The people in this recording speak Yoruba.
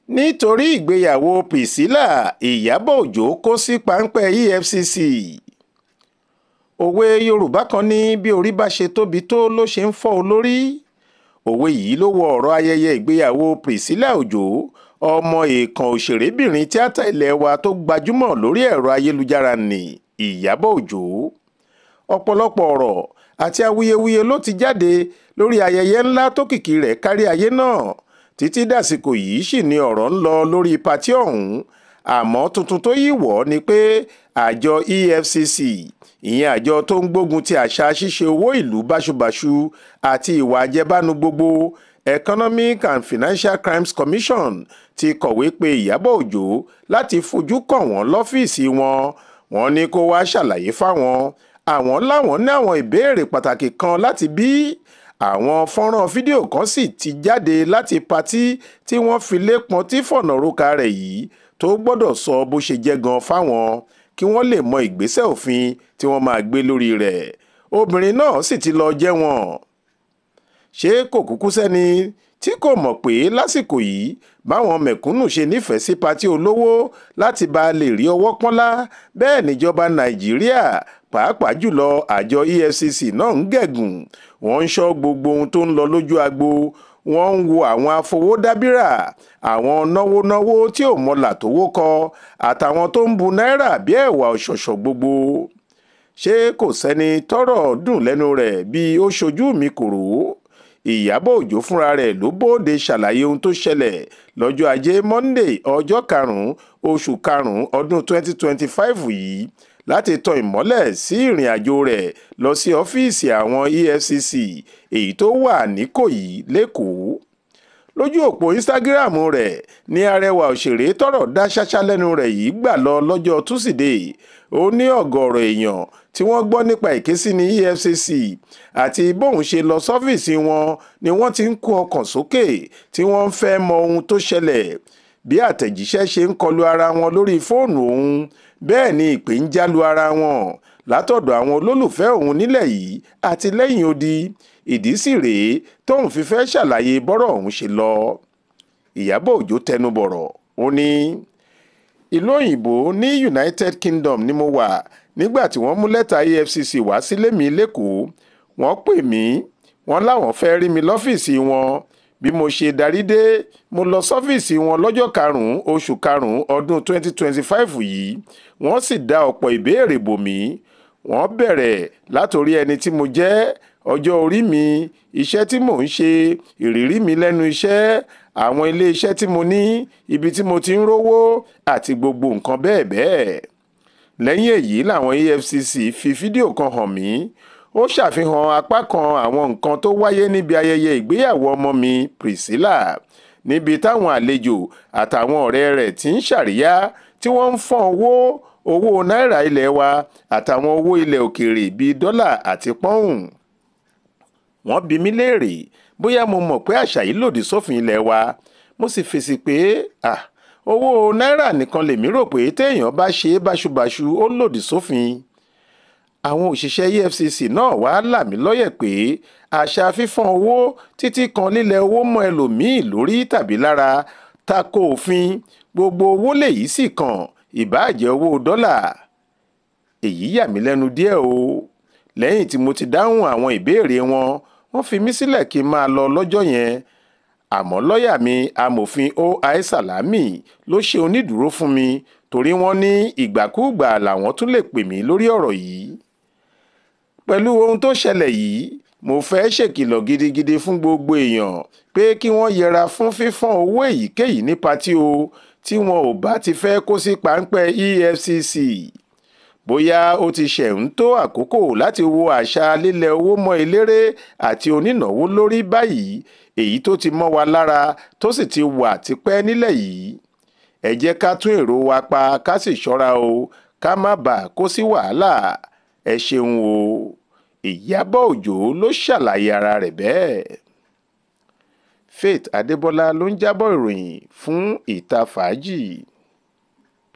nítorí ìgbéyàwó priscilla ìyàbọ̀ òjó kó sí páńpẹ́ efcc òwe yorùbá kan ní bí orí bá ṣe tóbi tó ló ṣe ń fọ́ olórí òwe yìí ló wọ ọ̀rọ̀ ayẹyẹ ìgbéyàwó priscilla òjó ọmọ èèkàn òṣèrébìnrin tíátà ilé wa tó gbajúmọ̀ lórí ẹ̀rọ ayélujára ní ìyàbọ̀ òjó ọ̀pọ̀lọpọ̀ ọ̀rọ̀ àti awuyewuye ló ti jáde lórí ayẹyẹ ńlá tó kìkì rẹ̀ kárí ayé náà títí dàsìkò yìí sì ni ọ̀rọ̀ ń lọ lórí patí ọ̀hún àmọ́ tuntun tó yí wọ̀ ni pé àjọ efcc ìyẹn àjọ tó ń gbógun ti àṣà ṣíṣe owó ìlú báṣubàṣu àti ìwà àjẹbánu gbogbo economic and financial crimes commission ti kọ̀wé pé ìyàbọ̀ òjó láti fojú kàn wọ́n lọ́fíìsì wọn wọ́n ní kó wá ṣàlàyé fáwọn àwọn láwọn ní àwọn ìbéèrè pàtàkì kan láti bí àwọn fọ́nrán fídíò kan sì ti jáde láti patí tí wọ́n fi lé pọntí fọ̀nà roka rẹ̀ yìí tó gbọ́dọ̀ sọ bó ṣe jẹ́ gan fáwọn kí wọ́n lè mọ ìgbésẹ̀ òfin tí wọ́n máa gbé lórí rẹ̀ obìnrin náà sì ti lọ jẹ́wọ̀n ṣé kò kúkú sẹ́ni tí kò mọ̀ pé lásìkò yìí báwọn mẹ̀kúnnù ṣe nífẹ̀ẹ́ sí patí olówó láti bá a lè rí ọwọ́ pọ́nlá bẹ́ẹ̀ níjọba nàìjíríà pàápàá jùlọ àjọ efcc náà ń gẹ̀gùn wọ́n ń ṣọ́ gbogbo ohun tó ń lọ lójú agbo wọ́n ń wo àwọn afowódábírà àwọn náwónáwó tí ò mọ̀là tówó kọ àtàwọn tó ń bu náírà bí ẹ̀wà ọ̀ṣọ̀ṣọ̀ gbogbo ṣé kò sẹ́ni tọ́rọ̀ dùn lẹ́nu rẹ̀ bí ó ṣojú mi kòrò ìyábọ̀ òjó fúnra rẹ̀ ló bóde ṣàlàyé ohun tó ṣẹlẹ̀ lọ́jọ́ ajé monday ọjọ́ karùn-ún oṣù karùn-ún ọdún 2025 yìí láti tan ìmọ́lẹ̀ sí ìrìn àjò rẹ̀ lọ sí ọ́fíìsì àwọn efcc èyí tó wà níkòyí lẹ́kọ̀ọ́ lójú òpó instagram rẹ̀ ní arẹwà òṣèré tọ́rọ̀ dá ṣáṣá lẹ́nu rẹ̀ yìí gbà lọ lọ́jọ́ túsídẹ̀ẹ́ ó ní ọ̀gọ̀ọ̀rọ̀ èèyàn tí wọ́n gbọ́ nípa ìkésí ní efcc àti bóun ṣe lọ sọ́fíìsì wọn ni wọ́n ti ń kó ọkàn sókè tí wọ́n ń fẹ́ mọ ohun tó ṣẹlẹ̀ bí àtẹ̀jíṣẹ́ ṣe ń kọlu ara wọn lórí fóònù òun bẹ́ẹ̀ ni ìpè ń jálu ara wọn látọ̀dọ̀ àwọn olólùfẹ́ òun nílẹ̀ yìí àti lẹ́yìn odi ìdí sì rèé tóun fi fẹ́ ṣàlàyé bọ́rọ̀ òun ṣe lọ ìyábọ̀ òjó tẹnubọ̀rọ̀ ó ní ìlú òyìnbó ní united kingdom ni mo wà nígbà tí wọ́n mú lẹ́tà efcc wá sílé mi lẹ́kọ̀ọ́ wọ́n pè mí wọ́n láwọn fẹ́ rí mi lọ́fíìsì wọn bí mo ṣe darí dé mo lọ sọ́fíìsì wọn lọ́jọ́ karùn-ún oṣù karùn-ún ọdún 2025 yìí wọ́n sì dá ọ̀pọ̀ ìbéèrè bò mí wọ́n bẹ̀rẹ̀ látòrí ẹni tí mo jẹ́ ọjọ́ orí mi iṣẹ́ tí mò ń ṣe ìrírí mi lẹ́nu iṣẹ́ àwọn ilé iṣẹ́ tí mo ní ibi tí mo ti ń rówó àti gbogbo nǹkan bẹ́ẹ̀ bẹ́ẹ̀ lẹ́yìn èyí làwọn efcc fi fídíò kan hàn mí ó ṣàfihàn apá kan àwọn nǹkan tó wáyé níbi ayẹyẹ ìgbéyàwó ọmọ mi priscilla níbi táwọn àlejò àtàwọn ọ̀rẹ́ rẹ̀ ti ń ṣàríyá tí wọ́n ń fọ́n owó owó náírà ilẹ̀ wa àtàwọn owó ilẹ̀ òkèèrè bíi dọ́là àti pọ́ùn wọ́n bi mí léèrè bóyá mo mọ̀ pé àṣà yìí lòdì sófin ilẹ̀ wa mo sì fèsì pé ah owó náírà nìkan lèmi rò pé téèyàn bá ṣe é báṣubàṣu ó lòdì sófin àwọn òṣìṣẹ́ efcc náà wá là mí lọ́yẹ̀ pé àṣà fífọ́n owó títí kan lílẹ̀ owó mọ́ ẹlòmíì lórí tàbí lára tako òfin gbogbo owó lèyí sì kàn ìbáàjẹ́ owó dọ́là èyí yà mí lẹ́nu díẹ̀ o lẹ́yìn tí mo ti dáhùn àwọn ìbéèrè wọn wọ́n fi mí sílẹ̀ kí n máa lọ lọ́jọ́ yẹn àmọ́ lọ́ọ̀yà mi amòfin oi salami ló ṣe onídùúró fún mi torí wọ́n ní ìgbàkúùgbà làwọn tún lè pè mí lórí ọ̀rọ̀ yìí pẹ̀lú ohun tó ṣẹlẹ̀ yìí mo fẹ́ ṣèkìlọ̀ gidigidi fún gbogbo èèyàn pé kí wọ́n yẹra fún fífọ́n owó èyíkéyìí ní patí o tí wọn ò bá ti fẹ́ kó sí páńpẹ́ efcc bóyá ó ti ṣẹ̀ ń tó àkókò láti wo àṣà lílẹ̀ owó mọ́ eléré àti onínáwó lórí báyìí èyí tó ti mọ́ wa lára tó sì ti wà tipẹ́ nílẹ̀ yìí ẹ jẹ́ ká tún èrò wa pa ká sì ṣọ́ra o ká má bàa kó sí wàhálà ẹ ṣeun o ìyábọ̀ òjó ló ṣàlàyé ara rẹ̀ bẹ́ẹ̀. faith adébọlá ló ń jábọ̀ ìròyìn fún ìta fàájì.